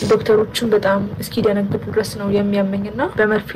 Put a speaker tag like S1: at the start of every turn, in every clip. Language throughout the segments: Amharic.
S1: ዶክተሮችን በጣም እስኪደነግጡ ድረስ ነው የሚያመኝ እና በመርፌ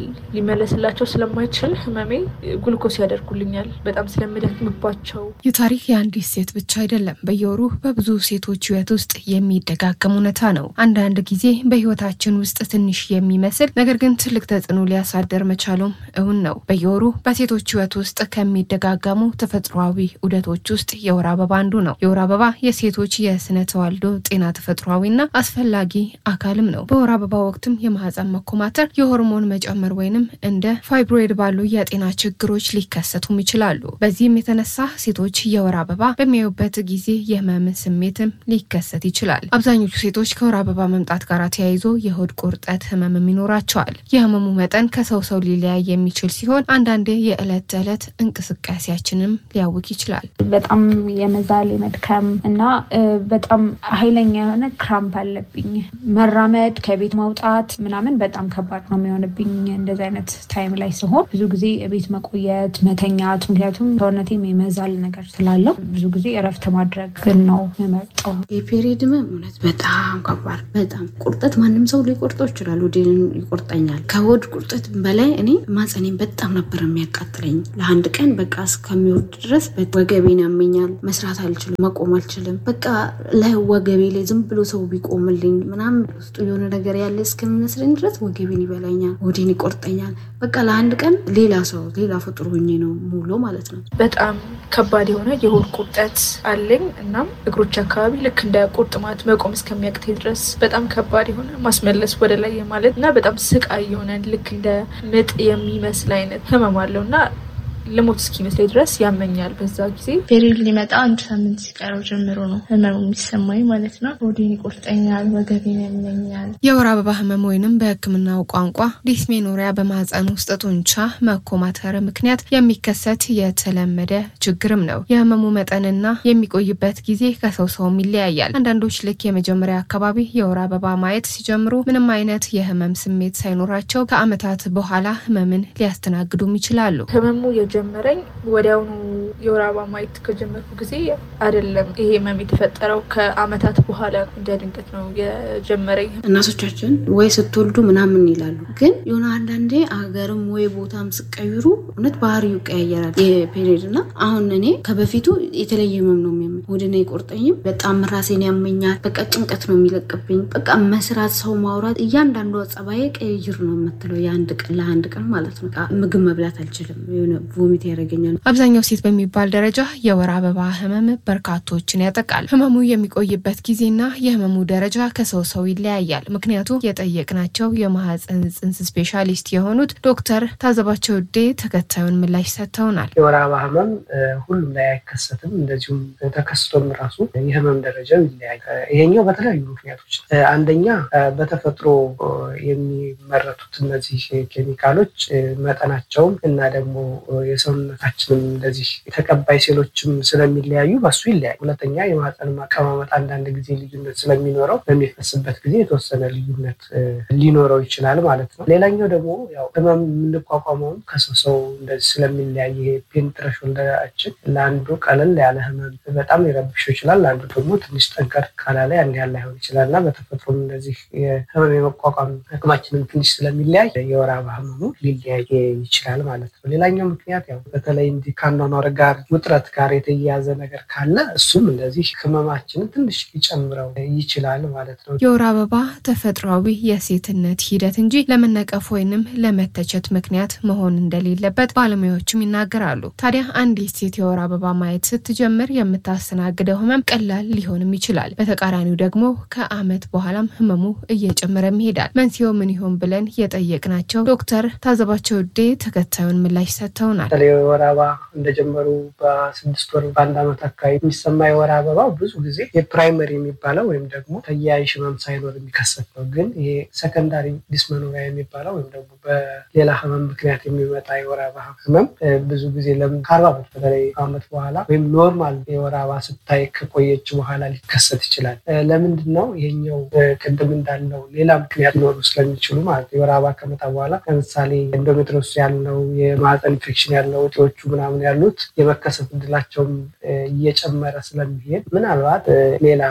S1: ሊመለስላቸው ስለማይችል ህመሜ ግሉኮስ ያደርጉልኛል በጣም ስለምደክምባቸው።
S2: ይህ ታሪክ የአንዲት ሴት ብቻ አይደለም። በየወሩ በብዙ ሴቶች ህይወት ውስጥ የሚደጋገም እውነታ ነው። አንዳንድ ጊዜ በህይወታችን ውስጥ ትንሽ የሚመስል ነገር ግን ትልቅ ተጽዕኖ ሊያሳደር መቻሉም እውን ነው። በየወሩ በሴቶች ህይወት ውስጥ ከሚደጋገሙ ተፈጥሯዊ ዑደቶች ውስጥ የወር አበባ አንዱ ነው። የወር አበባ የሴቶች የስነ ተዋልዶ ጤና ተፈጥሯዊና አስፈላጊ አካልም ነው። በወር አበባ ወቅትም የማህፀን መኮማተር፣ የሆርሞን መጨመር ወይንም እንደ ፋይብሮይድ ባሉ የጤና ችግሮች ሊከሰቱም ይችላሉ። በዚህም የተነሳ ሴቶች የወር አበባ በሚያዩበት ጊዜ የህመም ስሜትም ሊከሰት ይችላል። አብዛኞቹ ሴቶች ከወር አበባ መምጣት ጋር ተያይዞ የሆድ ቁርጠት ህመምም ይኖራቸዋል። የህመሙ መጠን ከሰው ሰው ሊለያይ የሚችል ሲሆን አንዳንዴ የዕለት ተዕለት እንቅስቃሴያችንም ሊያውክ ይችላል።
S3: በጣም የመዛል የመድከም እና በጣም ኃይለኛ የሆነ ክራምፕ አለብኝ። መራመድ፣ ከቤት ማውጣት ምናምን በጣም ከባድ ነው የሚሆንብኝ እንደዚህ አይነት ታይም ላይ ሲሆን ብዙ ጊዜ ቤት መቆየት፣ መተኛት ምክንያቱም ሰውነቴም የመዛል ነገር ስላለው ብዙ ጊዜ እረፍት ማድረግ ግን ነው የምመርጠው።
S4: የፔሪድ ህመም እውነት በጣም ከባድ በጣም ቁርጠት ማንም ሰው ሊቆርጠው ይችላል። ወዴን ይቆርጠኛል። ከሆድ ቁርጠት በላይ እኔ ማጸኔን በጣም ነበር የሚያቃጥለኝ። ለአንድ ቀን በቃ እስከሚወርድ ድረስ ወገቤን ያመኛል። መስራት አልችልም፣ መቆም አልችልም። በቃ ላይ ወገቤ ላይ ዝም ብሎ ሰው ቢቆምልኝ ምናምን ውስጡ የሆነ ነገር ያለ እስከሚመስለኝ ድረስ ወገቤን ይበላኛል፣ ወዴን ይቆርጠኛል። በቃ ለአንድ ቀን ሌላ ሰው ሌላ ፍጡር ሆኜ ነው ሙሉ ማለት ነው።
S1: በጣም ከባድ የሆነ የሆድ ቁርጠት አለኝ። እናም እግሮች አካባቢ ልክ እንደ ቁርጥማት መቆም እስከሚያቅተኝ ድረስ በጣም ከባድ የሆነ ማስመለስ ወደ ላይ ማለት እና በጣም ስቃይ የሆነ ልክ እንደ ምጥ የሚመስል አይነት ህመም አለው እና ልሞት እስኪመስለኝ ድረስ ያመኛል። በዛ ጊዜ
S5: ፔሪድ ሊመጣ አንድ ሳምንት ሲቀረው ጀምሮ ነው ህመሙ የሚሰማኝ ማለት ነው። ሆዴን ይቆርጠኛል፣ ወገቤን ያመኛል።
S2: የወር አበባ ህመም ወይንም በሕክምናው ቋንቋ ዲስሜኖሪያ በማህፀን ውስጥ ጡንቻ መኮማተር ምክንያት የሚከሰት የተለመደ ችግርም ነው። የህመሙ መጠንና የሚቆይበት ጊዜ ከሰው ሰውም ይለያያል። አንዳንዶች ልክ የመጀመሪያ አካባቢ የወር አበባ ማየት ሲጀምሩ ምንም አይነት የህመም ስሜት ሳይኖራቸው ከአመታት በኋላ ህመምን ሊያስተናግዱም ይችላሉ።
S1: ህመሙ የጀመረኝ ወዲያውኑ የወር አበባ ማየት ከጀመርኩ ጊዜ አይደለም። ይሄ ህመም የተፈጠረው ከአመታት በኋላ እንደ ድንገት ነው የጀመረኝ።
S4: እናቶቻችን ወይ ስትወልዱ ምናምን ይላሉ፣ ግን የሆነ አንዳንዴ አገርም ወይ ቦታም ስቀይሩ እውነት ባህሪው ይቀያየራል የፔሪድ እና አሁን እኔ ከበፊቱ የተለየ ህመም ነው የሚያመኝ። ወደና አይቆርጠኝም፣ በጣም ራሴን ያመኛል። በቃ ጭንቀት ነው የሚለቅብኝ። በቃ መስራት፣ ሰው ማውራት፣ እያንዳንዱ ጸባዬ ቀይር ነው የምትለው የአንድ ቀን ለአንድ ቀን ማለት ነው። ምግብ መብላት አልችልም የሆነ ቮሚት ያደርገኛል።
S2: አብዛኛው ሴት በሚባል ደረጃ የወር አበባ ህመም በርካቶችን ያጠቃል። ህመሙ የሚቆይበት ጊዜና የህመሙ ደረጃ ከሰው ሰው ይለያያል። ምክንያቱ የጠየቅናቸው የማህፀን ጽንስ ስፔሻሊስት የሆኑት ዶክተር ታዘባቸው ዴ ተከታዩን ምላሽ ሰጥተውናል።
S6: የወር አበባ ህመም ሁሉም ላይ አይከሰትም። እንደዚሁም ተከስቶም ራሱ የህመም ደረጃው ይለያያል። ይሄኛው በተለያዩ ምክንያቶች አንደኛ በተፈጥሮ የሚመረቱት እነዚህ ኬሚካሎች መጠናቸውም እና ደግሞ የሰውነታችንም እንደዚህ የተቀባይ ሴሎችም ስለሚለያዩ በሱ ይለያል። ሁለተኛ የማህፀን አቀማመጥ አንዳንድ ጊዜ ልዩነት ስለሚኖረው በሚፈስበት ጊዜ የተወሰነ ልዩነት ሊኖረው ይችላል ማለት ነው። ሌላኛው ደግሞ ያው ህመም የምንቋቋመውም ከሰው ሰው እንደዚህ ስለሚለያይ ይሄ ፔን ትሬሾልዳችን ለአንዱ ቀለል ያለ ህመም በጣም ሊረብሸው ይችላል፣ ለአንዱ ደግሞ ትንሽ ጠንከር ካላለ ያን ያህል ላይሆን ይችላል እና በተፈጥሮም እንደዚህ የህመም የመቋቋም አቅማችንም ትንሽ ስለሚለያይ የወር አበባ ህመሙ ሊለያይ ይችላል ማለት ነው። ሌላኛው ምክንያት ያው በተለይ እንዲህ ከአኗኗር ጋር ውጥረት ጋር የተያያዘ ነገር ካለ እሱም እንደዚህ ህመማችንን ትንሽ ሊጨምረው ይችላል ማለት ነው።
S2: የወር አበባ ተፈጥሯዊ የሴትነት ሂደት እንጂ ለመነቀፍ ወይንም ለመተቸት ምክንያት መሆን እንደሌለበት ባለሙያዎችም ይናገራሉ። ታዲያ አንዲት ሴት የወር አበባ ማየት ስትጀምር የምታስተናግደው ህመም ቀላል ሊሆንም ይችላል። በተቃራኒው ደግሞ ከአመት በኋላም ህመሙ እየጨመረም ይሄዳል። መንስኤው ምን ይሆን ብለን የጠየቅናቸው ዶክተር ታዘባቸው ዴ ተከታዩን ምላሽ ሰጥተውናል።
S6: በተለይ የወር አበባ እንደጀመሩ በስድስት ወር በአንድ ዓመት አካባቢ የሚሰማ የወር አበባ ብዙ ጊዜ የፕራይመሪ የሚባለው ወይም ደግሞ ተያያዥ ህመም ሳይኖር የሚከሰት ነው። ግን ይሄ ሰከንዳሪ ዲስመኖሪያ የሚባለው ወይም ደግሞ በሌላ ህመም ምክንያት የሚመጣ የወር አበባ ህመም ብዙ ጊዜ ለምን ከአርባ ዓመት በተለይ ዓመት በኋላ ወይም ኖርማል የወር አበባ ስታይ ከቆየች በኋላ ሊከሰት ይችላል። ለምንድን ነው ይሄኛው? ቅድም እንዳለው ሌላ ምክንያት ሊኖሩ ስለሚችሉ ማለት ነው። የወር አበባ ከመጣ በኋላ ለምሳሌ ኢንዶሜትሪዮስ ያለው የማህፀን ኢንፌክሽን ያለው እጢዎቹ ምናምን ያሉት የመከሰት እድላቸውም እየጨመረ ስለሚሄድ ምናልባት ሌላ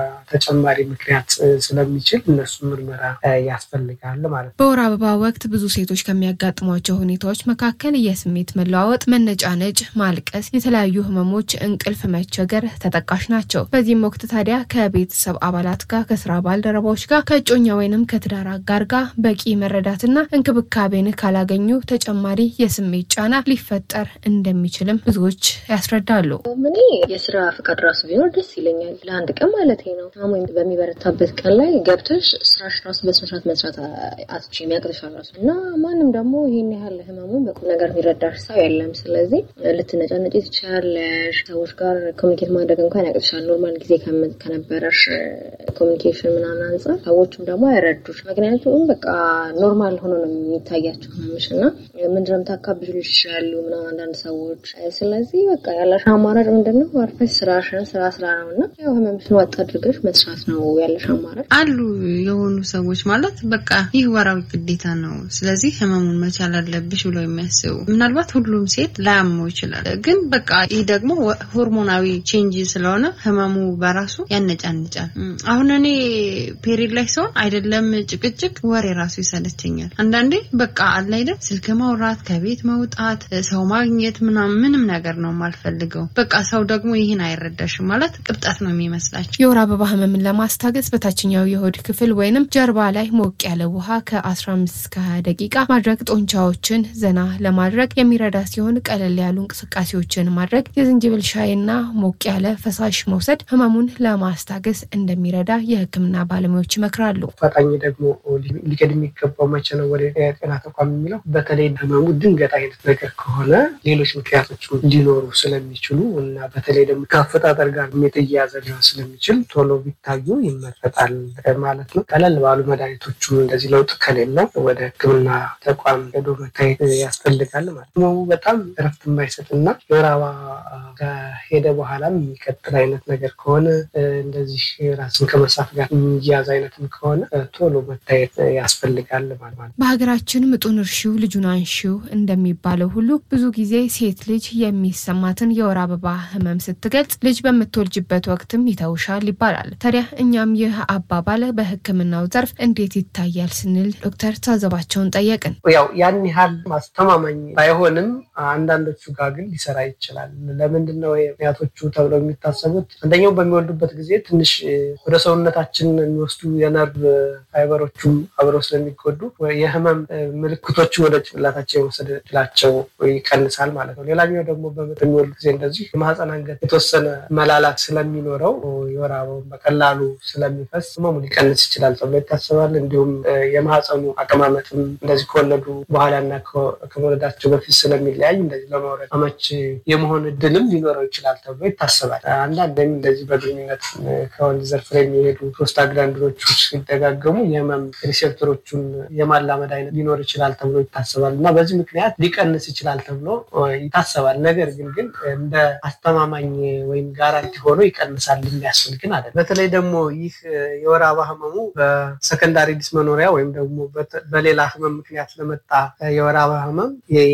S6: ተጨማሪ ምክንያት ስለሚችል እነሱ ምርመራ ያስፈልጋል ማለት ነው።
S2: በወር አበባ ወቅት ብዙ ሴቶች ከሚያጋጥሟቸው ሁኔታዎች መካከል የስሜት መለዋወጥ፣ መነጫነጭ፣ ማልቀስ፣ የተለያዩ ህመሞች፣ እንቅልፍ መቸገር ተጠቃሽ ናቸው። በዚህም ወቅት ታዲያ ከቤተሰብ አባላት ጋር፣ ከስራ ባልደረባዎች ጋር፣ ከእጮኛ ወይንም ከትዳር አጋር ጋር በቂ መረዳትና እንክብካቤን ካላገኙ ተጨማሪ የስሜት ጫና ሊፈጠር እንደሚችልም ብዙዎች ያስረዳሉ።
S7: እኔ የስራ ፍቃድ ራሱ ቢኖር ደስ ይለኛል። ለአንድ ቀን ማለት ነው። ታሞ በሚበረታበት ቀን ላይ ገብተሽ ስራሽ ራሱ በስነስርዓት መስራት አትችይም፣ ያቅትሻል ራሱ እና ማንም ደግሞ ይህን ያህል ህመሙን በቁም ነገር የሚረዳሽ ሰው የለም። ስለዚህ ልትነጫነጭ ትችያለሽ። ሰዎች ጋር ኮሚኒኬት ማድረግ እንኳን ያቅትሻል። ኖርማል ጊዜ ከነበረሽ ኮሚኒኬሽን ምናምን አንጻር ሰዎችም ደግሞ አይረዱሽ። ምክንያቱም በቃ ኖርማል ሆኖ ነው የሚታያቸው ህመምሽ እና ምንድነው የምታካብዱ ይችላሉ ምናምን አንዳንድ ሰዎች። ስለዚህ በቃ ያለሽ አማራጭ ምንድን ነው? አርፈሽ ስራሽን ስራ ስራ ነው እና ያው ህመምሽን ዋጥ አድርገሽ መስራት ነው ያለሽ አማራጭ።
S4: አሉ የሆኑ ሰዎች ማለት በቃ ይህ ወራዊ ግዴታ ነው፣ ስለዚህ ህመሙን መቻል አለብሽ ብለው የሚያስቡ ምናልባት ሁሉም ሴት ላያመው ይችላል። ግን በቃ ይህ ደግሞ ሆርሞናዊ ቼንጅ ስለሆነ ህመሙ በራሱ ያነጫንጫል። አሁን እኔ ፔሪድ ላይ ሲሆን አይደለም ጭቅጭቅ ወሬ ራሱ ይሰለቸኛል። አንዳንዴ በቃ አለ አይደል ስልክ ማውራት፣ ከቤት መውጣት፣ ሰው ማግኘት ምናምን ምንም ነገር ነው የማልፈልገው። በቃ ሰው ደግሞ ይህን አይረዳሽም ማለት ቅብጠት ነው የሚመስላቸው።
S2: የወር አበባ ህመምን ለማስታገስ በታችኛው የሆድ ክፍል ወይንም ጀርባ ላይ ሞቅ ያለ ውሃ ከ15 እስከ 20 ደቂቃ ማድረግ ጡንቻዎችን ዘና ለማድረግ የሚረዳ ሲሆን ቀለል ያሉ እንቅስቃሴዎችን ማድረግ፣ የዝንጅብል ሻይና ሞቅ ያለ ፈሳሽ መውሰድ ህመሙን ለማስታገስ እንደሚረዳ የህክምና ባለሙያዎች ይመክራሉ።
S6: አፋጣኝ ደግሞ ሊቀድ የሚገባው መቼ ነው ወደ ጤና ተቋም የሚለው በተለይ ህመሙ ድንገት አይነት ነገር ከሆነ ሌሎች ምክንያቶች ሊኖሩ ስለሚችሉ እና በተለይ ደግሞ ከአፈጣጠር ጋር የተያያዘ ሊሆን ስለሚችል ቶሎ ቢታዩ ይመረጣል ማለት ነው። ቀለል ባሉ መድኃኒቶቹም እንደዚህ ለውጥ ከሌለው ወደ ህክምና ተቋም ሄዶ መታየት ያስፈልጋል ማለት ነው። ህመሙ በጣም እረፍት የማይሰጥ እና የወር አበባ ከሄደ በኋላም የሚቀጥል አይነት ነገር ከሆነ እንደዚህ ራስን ከመሳት ጋር የሚያያዝ አይነትም ከሆነ ቶሎ መታየት ያስፈልጋል ማለት ነው።
S2: በሀገራችን ምጡን እርሺው ልጁን አንሺው እንደሚባለው ሁሉ ብዙ ጊዜ ሴት ልጅ የሚሰማትን የወር አበባ ህመም ስትገልጽ ልጅ በምትወልጅበት ወቅትም ይተውሻል ይባላል። ታዲያ እኛም ይህ አባባል በህክምናው ዘርፍ እንዴት ይታያል ስንል ዶክተር ታዘባቸውን ጠየቅን።
S6: ያው ያን ያህል አስተማማኝ ባይሆንም አንዳንዶቹ ጋር ግን ሊሰራ ይችላል። ለምንድን ነው ምክንያቶቹ ተብለው የሚታሰቡት? አንደኛው በሚወልዱበት ጊዜ ትንሽ ወደ ሰውነታችን የሚወስዱ የነርቭ ፋይበሮቹም አብረው ስለሚጎዱ የህመም ምልክቶችን ወደ ጭንቅላታቸው የመውሰድ እድላቸው ይቀንሳል ማለት ነው። ሌላኛው ደግሞ በሚወልዱ ጊዜ እንደዚህ የማህፀን አንገት የተወሰነ መላላት ስለሚኖረው የወር አበባውን በቀላሉ ስለሚፈስ ህመሙ ሊቀንስ ይችላል ተብሎ ይታሰባል። እንዲሁም የማህፀኑ አቀማመጥም እንደዚህ ከወለዱ በኋላና ከመውለዳቸው በፊት ስለሚለያይ እንደዚህ ለመውለድ አመች የመሆን እድልም ሊኖረው ይችላል ተብሎ ይታሰባል። አንዳንድም እንደዚህ በግንኙነት ከወንድ ዘር ፍሬ የሚሄዱ ፕሮስታግላንዲኖቹ ሲደጋገሙ የህመም ሪሴፕተሮቹን የማላመድ አይነት ሊኖር ይችላል ተብሎ ይታሰባል እና በዚህ ምክንያት ሊቀንስ ይችላል ተብሎ ይታሰባል። ነገር ግን ግን እንደ አስተማማኝ ወይም ጋራንቲ ሆኖ ይቀንሳል የሚያስብል ግን አለ። በተለይ ደግሞ ይህ የወር አበባ ህመሙ በሰከንዳሪ ዲስመኖሪያ ወይም ደግሞ በሌላ ህመም ምክንያት ለመጣ የወር አበባ ህመም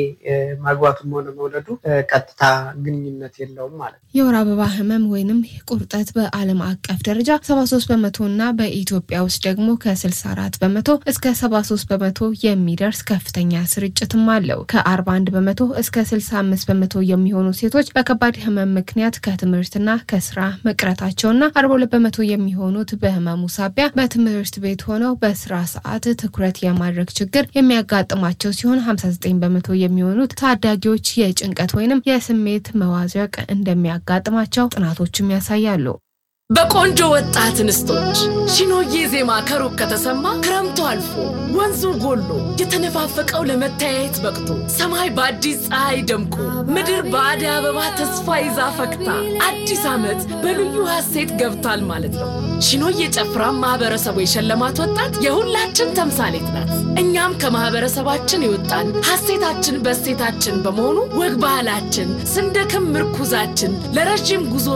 S6: ማግባቱም ሆነ መውለዱ ቀጥታ ግንኙነት የለውም ማለት ነው።
S2: የወር አበባ ህመም ወይንም ቁርጠት በዓለም አቀፍ ደረጃ 73 በመቶ እና በኢትዮጵያ ውስጥ ደግሞ ከ64 በመቶ እስከ 73 በመቶ የሚደርስ ከፍተኛ ስርጭትም አለው። ከ41 በመቶ እስከ 65 በመቶ የሚሆኑ ሴቶች በከባድ ህመም ምክንያት ከትምህርትና ከስራ መቅረታቸውና 42 በመቶ የሚሆኑት በህመሙ ሳቢያ በትምህርት ቤት ሆነው በስራ ሰዓት ትኩረት የማድረግ ችግር የሚያጋጥማቸው ሲሆን 59 በመቶ የሚሆኑት ታዳጊዎች የጭንቀት ወይንም የስሜት መዋዠቅ እንደሚያጋጥማቸው ጥናቶችም ያሳያሉ።
S8: በቆንጆ ወጣት እንስቶች ሺኖዬ ዜማ ከሩቅ ከተሰማ ክረምቱ አልፎ ወንዙ ጎሎ የተነፋፈቀው ለመተያየት በቅቶ ሰማይ በአዲስ ፀሐይ ደምቆ ምድር በአደይ አበባ ተስፋ ይዛ ፈክታ አዲስ ዓመት በልዩ ሐሴት ገብቷል ማለት ነው። ሺኖዬ ጨፍራ ማህበረሰቡ የሸለማት ወጣት የሁላችን ተምሳሌት ናት። እኛም ከማህበረሰባችን የወጣን ሐሴታችን በሴታችን በመሆኑ ወግ ባህላችን ስንደክም ምርኩዛችን ለረዥም ጉዞ